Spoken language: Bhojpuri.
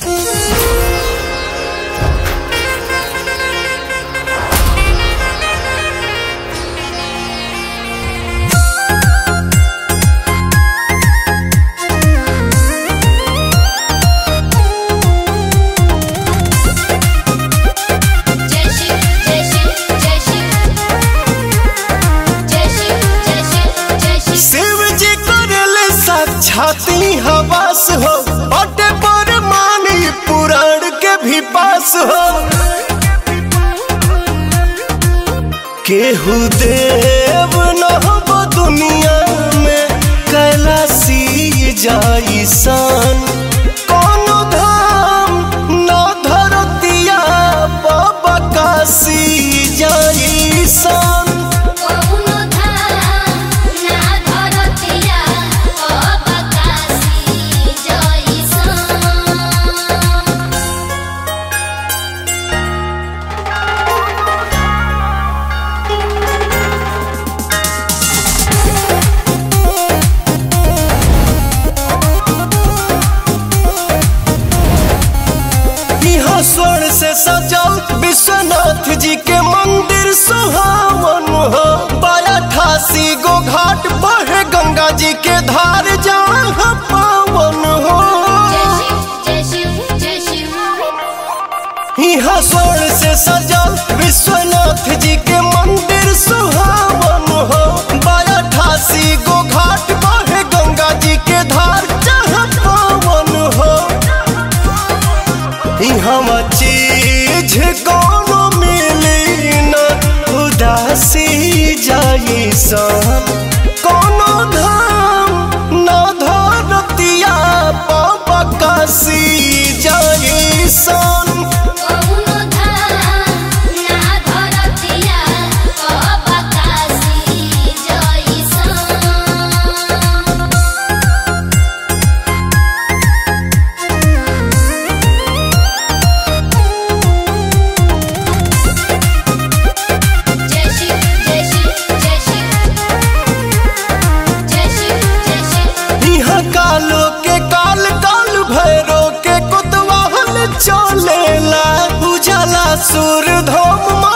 जय शिव जय शिव जय शिव जय शिव जय शिव जय शिव शिव जी करले साक्षाती हवास हो बटे पर मानी पुराण के भी पास हो केहू देव न हो दुनिया में कैलासी जाई सन कोनो धाम न धरतिया बकासी जाई सन कौनो धाम ना धरतिया अबकासी जइसन यहाँ स्वर्ण से सजल विश्वनाथ जी के मंदिर सुहावन हो बाया ठासी गो घाट बहे गंगा जी के धार जहाँ पावन हो जय शिव जय शिव जय शिव यहाँ स्वर्ण से सजल विश्वनाथ जी के मंदिर सुहावन हो बाया ठासी गो घाट बहे गंगा जी के धार जहाँ पावन हो हम चीज कोनो मिली न उदासी जाई सन कोनो धाम न धरतिया पकासी जाई सन कौनो धाम ना धरतिया अबकासी जइसन जय शिव जय शिव जय शिव जय शिव जय शिव यहाँ कालो के काल काल भैरो के कुतवाहन चलेला उजाला सूर धोम